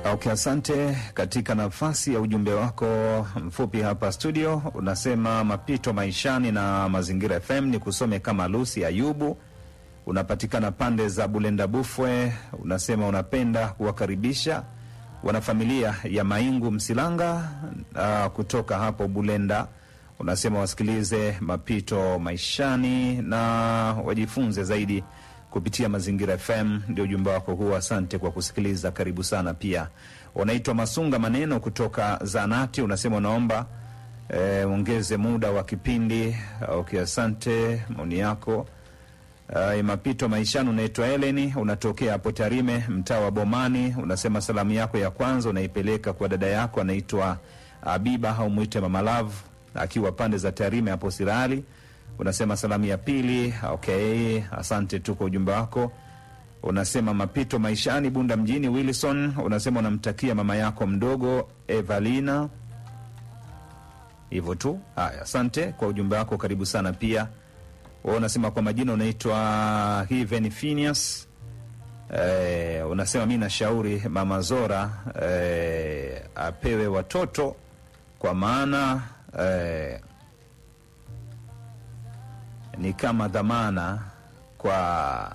Okay, asante. Katika nafasi ya ujumbe wako mfupi hapa studio, unasema mapito maishani na Mazingira FM ni kusome kama Lucy Ayubu, unapatikana pande za Bulenda Bufwe. Unasema unapenda kuwakaribisha wanafamilia ya Maingu Msilanga uh, kutoka hapo Bulenda. Unasema wasikilize mapito maishani na wajifunze zaidi kupitia Mazingira FM. Ndio ujumbe wako huo, asante kwa kusikiliza, karibu sana. Pia unaitwa Masunga Maneno kutoka Zanati, unasema unaomba ongeze muda wa kipindi. Okay, asante maoni yako. Uh, mapito maishani. Unaitwa Eleni, unatokea hapo Tarime, mtaa wa Bomani. Unasema salamu yako ya kwanza unaipeleka kwa dada yako anaitwa Abiba au mwite Mama Love akiwa pande za Tarime hapo Sirali. Unasema salamu ya pili. Okay, asante tu kwa ujumbe wako. Unasema mapito maishani, Bunda mjini. Wilson unasema unamtakia mama yako mdogo Evalina, hivyo tu. Haya, asante kwa ujumbe wako, karibu sana pia wewe unasema kwa majina unaitwa Hiven Phineas. Eh, unasema mi nashauri mama Zora eh, apewe watoto kwa maana eh, ni kama dhamana kwa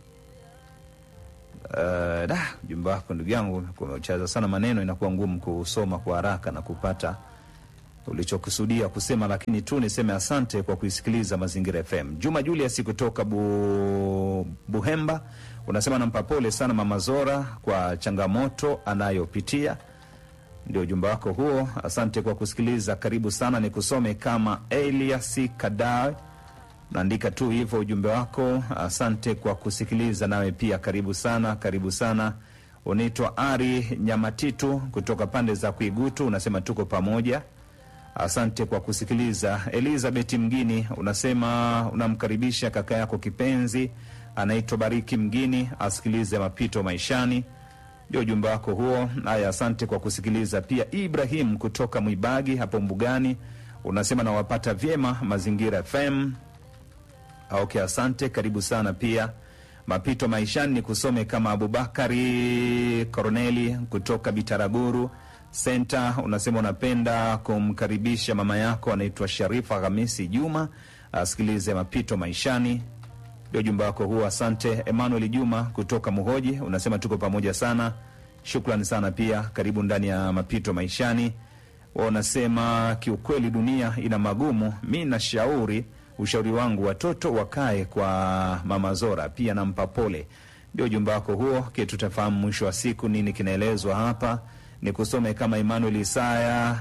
eh, da ujumbe wako ndugu yangu umechaza sana maneno, inakuwa ngumu kusoma kwa haraka na kupata ulichokusudia kusema, lakini tu niseme asante kwa kuisikiliza Mazingira FM. Juma Julius kutoka bu, Buhemba unasema nampa pole sana mama Zora kwa changamoto anayopitia. Ndio ujumbe wako huo, asante kwa kusikiliza, karibu sana. Ni kusome kama Elias Kadawe, naandika tu hivyo ujumbe wako. Asante kwa kusikiliza, nawe pia karibu sana, karibu sana. Unaitwa Ari Nyamatitu kutoka pande za Kuigutu, unasema tuko pamoja Asante kwa kusikiliza. Elizabeth Mgini unasema unamkaribisha kaka yako kipenzi anaitwa Bariki Mgini asikilize mapito maishani. Ndio ujumbe wako huo. Haya, asante kwa kusikiliza. Pia Ibrahim kutoka Mwibagi hapo Mbugani unasema nawapata vyema Mazingira FM. Okay, asante, karibu sana. Pia mapito maishani ni kusome kama Abubakari Korneli kutoka Bitaraguru Senta unasema unapenda kumkaribisha mama yako anaitwa Sharifa Hamisi Juma asikilize mapito maishani. Ndio ujumbe wako huo, asante. Emmanuel Juma kutoka Muhoji unasema tuko pamoja sana, shukrani sana pia, karibu ndani ya mapito maishani. Unasema kiukweli dunia ina magumu, mi nashauri, ushauri wangu watoto wakae kwa mama Zora, pia nampa pole. Ndio ujumbe wako huo, ke tutafahamu mwisho wa siku nini kinaelezwa hapa ni kusome kama Emmanuel Isaya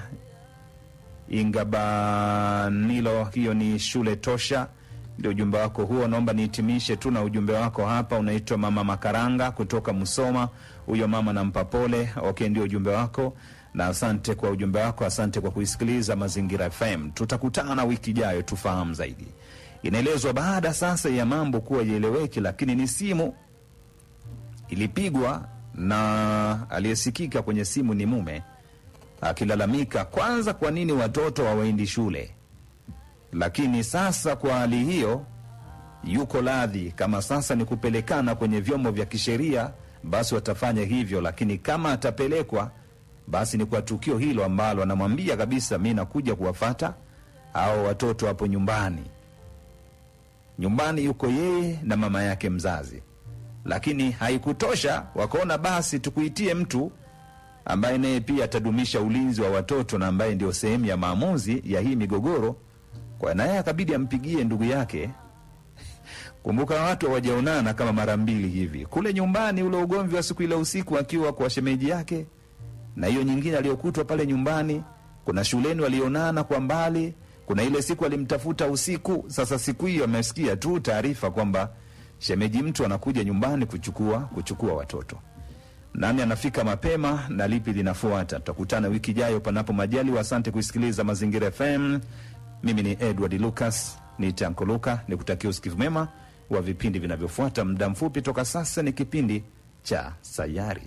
Ingabanilo, hiyo ni shule tosha. Ndio ujumbe wako huo. Naomba nihitimishe tu na ujumbe wako hapa. Unaitwa mama Makaranga kutoka Musoma, huyo mama nampa pole. Okay, ndio ujumbe wako na asante kwa ujumbe wako, asante kwa kuisikiliza Mazingira FM. Tutakutana wiki ijayo tufahamu zaidi. Inaelezwa baada sasa ya mambo kuwa ieleweki, lakini ni simu ilipigwa na aliyesikika kwenye simu ni mume akilalamika kwanza, kwa nini watoto hawaendi shule? Lakini sasa kwa hali hiyo, yuko radhi kama sasa ni kupelekana kwenye vyombo vya kisheria, basi watafanya hivyo, lakini kama atapelekwa, basi ni kwa tukio hilo ambalo anamwambia kabisa, mi nakuja kuwafata au watoto hapo nyumbani. Nyumbani yuko yeye na mama yake mzazi lakini haikutosha, wakaona basi tukuitie mtu ambaye naye pia atadumisha ulinzi wa watoto na ambaye ndio sehemu ya maamuzi ya hii migogoro. Kwa naye akabidi ampigie ndugu yake. Kumbuka watu hawajaonana kama mara mbili hivi, kule nyumbani, ule ugomvi wa siku ile usiku akiwa kwa shemeji yake, na hiyo nyingine aliyokutwa pale nyumbani. Kuna shuleni walionana kwa mbali, kuna ile siku alimtafuta usiku. Sasa siku hiyo amesikia tu taarifa kwamba shemeji mtu anakuja nyumbani kuchukua kuchukua watoto. Nani anafika mapema na lipi linafuata? Tutakutana wiki ijayo, panapo majaliwa. Asante kuisikiliza Mazingira FM. Mimi ni Edward Lucas, ni Tanko Luka, ni kutakia usikivu mema wa vipindi vinavyofuata. Muda mfupi toka sasa ni kipindi cha Sayari.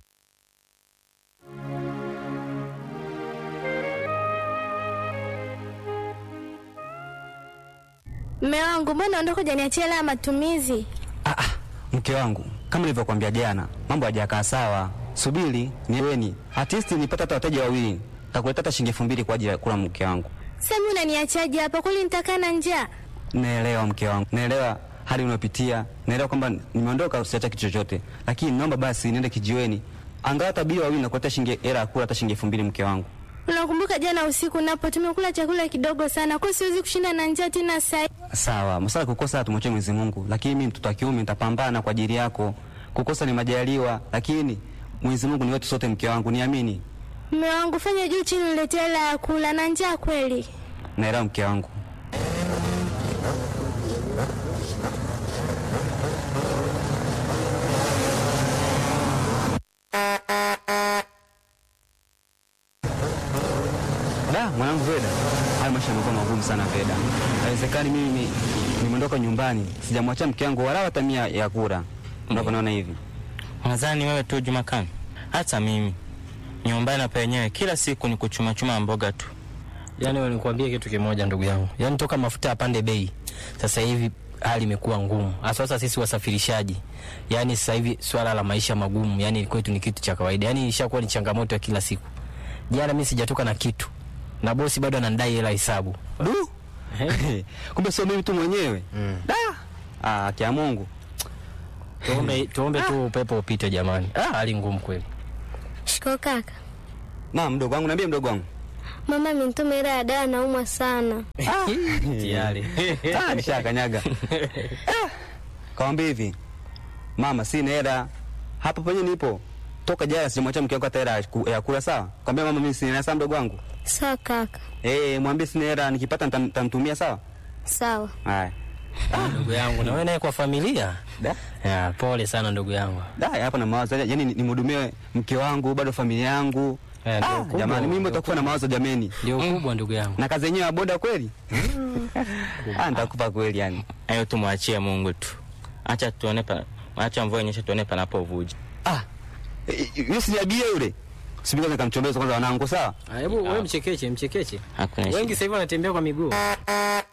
Mme wangu, mbona ondoka janiachia hela ya matumizi? Ah, ah, mke wangu, kama nilivyokuambia jana, mambo hajakaa sawa. subiri niweni, at least nipata hata wateja wawili, takuleta hata shilingi elfu mbili kwa ajili ya kula mke wangu. Sasa mimi unaniachaje hapa? Kweli nitakaa na njaa? Naelewa mke wangu, naelewa hali unayopitia, naelewa kwamba nimeondoka usiacha kitu chochote, lakini naomba basi niende kijiweni, angalau hata bia wawili nakuleta shilingi hela ya kula hata shilingi elfu mbili mke wangu. Unakumbuka jana usiku napo tumekula chakula kidogo sana, kwa siwezi kushinda na njaa tena sasa. Sawa, masala kukosa tumwachie Mwenyezi Mungu, lakini mimi mtoto wa kiume nitapambana kwa ajili yako. Kukosa ni majaliwa, lakini Mwenyezi Mungu ni wetu sote, mke wangu, niamini. Mume wangu, fanya juu chini niletee hela ya kula na njaa kweli. Naelewa mke wangu. Da, mwanangu Veda, haya maisha yamekuwa magumu sana Veda. Haiwezekani mimi nimeondoka nyumbani, sijamwachia mke wangu wala hata mia ya kura. Unaponaona hivi. Nadhani wewe tu Jumakani, hata mimi nyumbani hapa yenyewe kila siku ni kuchumachuma mboga tu. Yaani wewe nikwambie kitu kimoja ndugu yangu. Yaani toka mafuta yapande bei. Sasa hivi hali imekuwa ngumu. Hasa sasa sisi wasafirishaji. Yaani sasa hivi swala la maisha magumu, yaani kwetu ni kitu cha kawaida. Yaani ishakuwa ni changamoto ya kila siku. Jana mimi sijatoka na kitu. Na bosi bado ananidai hela hesabu. Du. Kumbe sio mimi tu mwenyewe. Da. Ah, kia Mungu. Tuombe tuombe tu upepo upite jamani. Ah, hali ngumu kweli. Shiko kaka. Na mdogo wangu, niambie mdogo wangu. Mama amenituma hela ya dawa, naumwa sana. Tayari. Ah, nishakanyaga. Ah, Kawambia hivi. Mama, sina hela. Hapa penye nipo. Toka jana sijamwacha mke wangu hata hela ya ku- ya kula sawa? Kwambia mama mimi sina hela sawa mdogo wangu. Sawa kaka. Eh, mwambie sina hela nikipata nitam- nitamtumia sawa? Sawa. Haya. Ndugu yangu na wewe naye kwa familia. Da. Ya, pole sana ndugu yangu. Da, hapa na mawazo. Yaani ni- nimhudumie mke wangu, bado familia yangu. Eh, ndio Ah, kubwa, jamani mimi ndio nitakufa na mawazo jameni. Ndio kubwa ndugu yangu. Na kazi yenyewe ya boda kweli? Ah, nitakufa kweli yani. Hayo tumwachie Mungu tu. Acha tuone pa, acha mvua inyeshe tuone panapovuja. Ah. eh, Yule si abia yule. Sibika nikamchombeza kwanza wanangu sawa? Ah, Hebu wewe mchekeche, mchekeche. Hakuna shida. Wengi sasa hivi wanatembea kwa miguu.